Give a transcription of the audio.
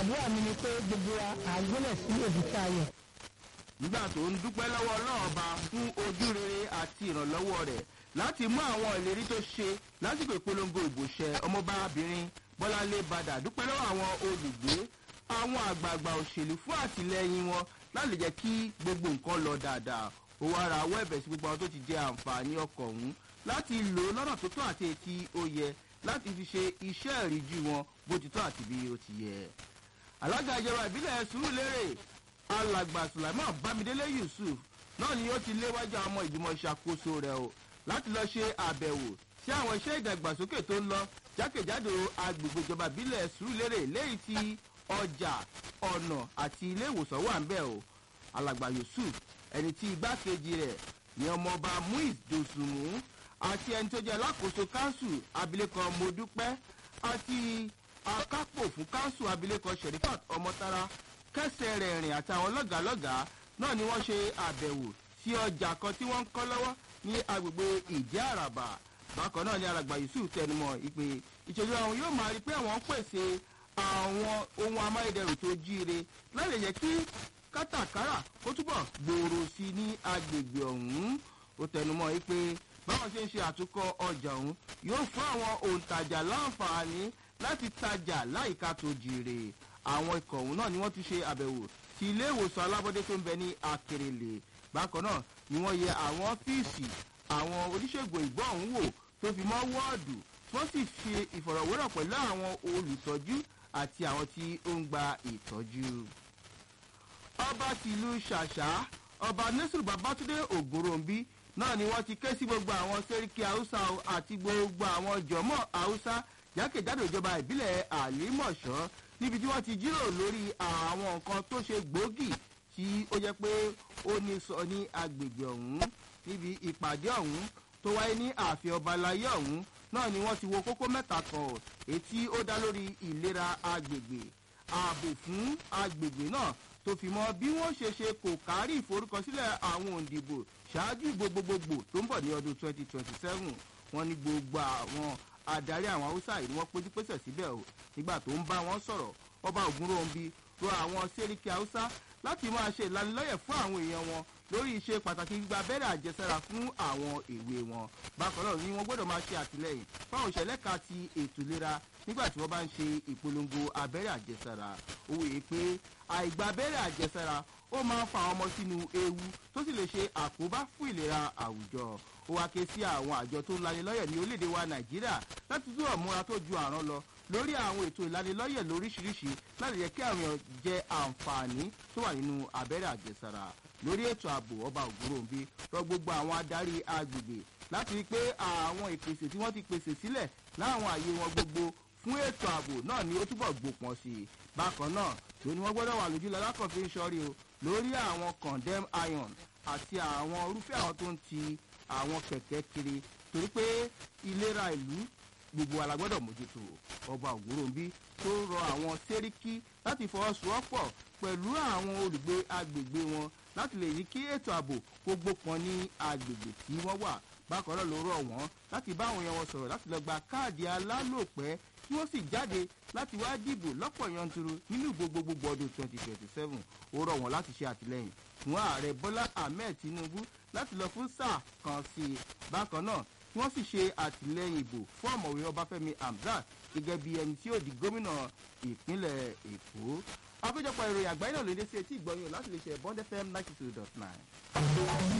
àdúrà mi ni pé gbogbo wa àgbélẹ̀ sí èbúté ayọ̀. nígbà tó ń dúpẹ́ lọ́wọ́ ọlọ́ọ̀ba fún ojú rere àti ìrànlọ́wọ́ rẹ̀ láti mú àwọn ìlérí tó ṣe lásìkò ìpolongo ìbòṣẹ ọmọbábìnrin bọ́láńlé badà dúpẹ́ lọ́wọ́ àwọn olùgbé àwọn àgbààgbà òṣèlú fún àtìlẹyìn wọn láti jẹ́ kí gbogbo nǹkan lọ dáadáa ó wá ra owó ẹ̀bẹ̀ sí gbogbo àwọn tó ti jẹ àǹfààní ọkọ̀ ọ̀hún láti lò ó lọ́nà tó tọ́ àti etí ó yẹ láti fi ṣe iṣẹ́ ìríjú wọn bó ti tọ́ àti bí ó ti yẹ. alága ìjọba ìbílẹ̀ sùúrùlérè alàgbà sulaiman bámidélé yusuf náà ni ó ti léwájú àwọn ọmọ ìgbìmọ̀ ìṣàkóso rẹ̀ o láti lọ ṣe àbẹ̀wò sí àwọn iṣẹ́ ìdàgbàsókè tó ń lọ jákèjádò agbègbè ìjọba ìbílẹ̀ sùúrùlérè léyìí tí ọjà ọ̀nà àti ilé ìwòsàn wà ń bẹ̀ o alàgbà yusuf ẹni tí igbákejì rẹ̀ ní ọmọọba muiz dosunmu àti ẹni tó jẹ́ alákòóso kánsù abilékọ modúpẹ́ àti akápò fún kánsù abilékọ sherifat ọmọtara kẹsẹ̀ rẹ̀ rìn àtàwọn lọ́gàálọ́gàá náà ni wọ́n ṣe àbẹ̀wò sí ọjà kan tí wọ́n ń kọ́ lọ́wọ́ ní agbègbè ìdí àràbà bákan náà ni alàgbà yusuf tẹnumọ́ ìpè ìṣèjọba àwọn yóò máa rí pé àwọn ń pèsè àwọn ohun amáyédẹrùn tó jíire láti jẹ́ kí kátàkárà kó túbọ̀ gbòòrò sí i ní agbègbè ọ̀hún ó tẹnumọ́ yìí pé báwọn ṣe ń ṣe àtúkọ̀ ọjà ọ̀hún yóò fún àwọn òǹtajà láǹfààní láti tajà láìka tó jèrè àwọn ikọ̀ ọ̀hún náà ni wọ́n ti ṣe àbẹ̀wò sí ilé ìwòsàn alábọ́dé tó ń bẹ ní akérèlé bákan náà ni wọ́n yẹ àwọn ọ́fíìsì àwọn oníṣègùn ìgbọ́ ọ̀hún wò tó fi mọ́ wọ́ọ̀dù wọ́n sì ṣe ìfọ̀rọ̀wérọ̀ pẹ̀lú àwọn olùtọ́jú àti àwọn tí ó ń gba ìtọ́jú ọba tìlú ṣàṣà ọba nasiru babatunde ògòròǹbí náà ni wọ́n ti ké sí gbogbo àwọn sẹ́ríkì haúsá àti gbogbo àwọn jọ̀mọ́ haúsá jákèjádò ìjọba ìbílẹ̀ àlímọ̀ṣọ́ níbi tí wọ́n ti jíròrò lórí àwọn nǹkan tó ṣe gbòógì tí ó jẹ́ pé ó ní sọ ní agbègbè ọ̀hún níbi ìpàdé ọ̀hún tó wáyé ní ààfin ọba láyé ọ̀hún náà ni wọ́n ti wo kókó mẹ́ta kan ètí ó dá lórí ìlera agbègbè ààbò fún agbègbè náà tó fi mọ bí wọ́n ṣe ṣe kò kárí ìforúkọsílẹ̀ àwọn òǹdìbò ṣáájú gbogbogbò tó ń bọ̀ ní ọdún 2027 wọ́n ní gbogbo àwọn adarí àwọn haúsá yìí ni wọ́n péjú pésẹ̀ síbẹ̀ o nígbà tó ń bá wọn sọ̀rọ̀ ọba ògúnròǹbi rọ àwọn sẹ́ríkì haúsá láti máa ṣe ìlanilọ́yẹ̀ fún àwọn èèyàn wọn lórí iṣẹ́ pàtàkì gbígba abẹ́rẹ́ àjẹsára fún àwọn èwe wọn bákan náà ni wọ́n gbọ́dọ̀ máa ṣe àtìlẹ́yìn fáwọn ìṣẹ̀lẹ̀ ka ti ètò ìlera nígbà tí wọ́n bá ń ṣe ìpolongo abẹ́rẹ́ àjẹsára ó wòye pé àìgbà abẹ́rẹ́ àjẹsára ó máa ń fa àwọn ọmọ sínú ewu tó sì lè ṣe àkóbá fún ìlera àwùjọ ó wá ké sí àwọn àjọ tó ń lanilọ́yẹ̀ ní orílẹ̀-èdè wa nàìjíríà láti túbọ̀ múra tó ju àrán lọ lórí àwọn ètò ìlanilọ́yẹ̀ lóríṣiríṣi láti jẹ́ kí àwọn èèyàn jẹ àǹfààní tó wà nínú abẹ́rẹ́ àjẹsára lórí ètò ààbò ọba ògúnròǹbí rọ gbogbo àwọn adarí agbègbè láti rí i pé àwọn ìpèsè tí wọ́n ti pèsè sílẹ̀ láwọn àyè wọn gbogbo fún ètò ààbò náà ni ó túbọ̀ gbòpọn sí i bákan náà ló ní wọ́n gbọ́dọ̀ wà lójú lalákọ̀ọ́fin sọ́rí o lórí àwọn condemn iron àti àwọn irúfẹ́ àwọn tó ń ti àwọn kẹ̀kẹ́ kiri torí pé ìlera ìlú gbogbo wa la gbọ́dọ̀ mójútó ọba ògúnròǹbí tó rọ àwọn sẹ́ríkì láti fọwọ́sowọ́pọ̀ pẹ̀lú àwọn olùgbé agbègbè wọn láti lè yí kí ètò ààbò kó gbópọn ní agbègbè tí wọ́n wà bákan náà ló rọ̀ wọ́n láti bá àwọn èèyàn wọn sọ̀rọ̀ láti lọ gba káàdì alálòpẹ́ kí wọ́n sì jáde láti wá dìbò lọ́pọ̀ yanturu nínú gbogbogbò ọdún 2027 ó rọ̀ wọ́n láti ṣe àtìlẹ́yìn fún ààrẹ bọ́lá ahmed tinubu láti lọ fún sáà kan sí i bákan náà kí wọ́n sì ṣe àtìlẹ́yìn ìbò fún ọ̀mọ̀wé ọbáfẹ́mi hamzat gẹ́gẹ́ bí ẹni tí yóò di gómìnà ìpínlẹ̀ èkó àpéjọpọ̀ ìròyìn àgbáyé náà ló dé sí etí ìgbọ́yìn láti lè ṣe bond fm ninety two dot nine.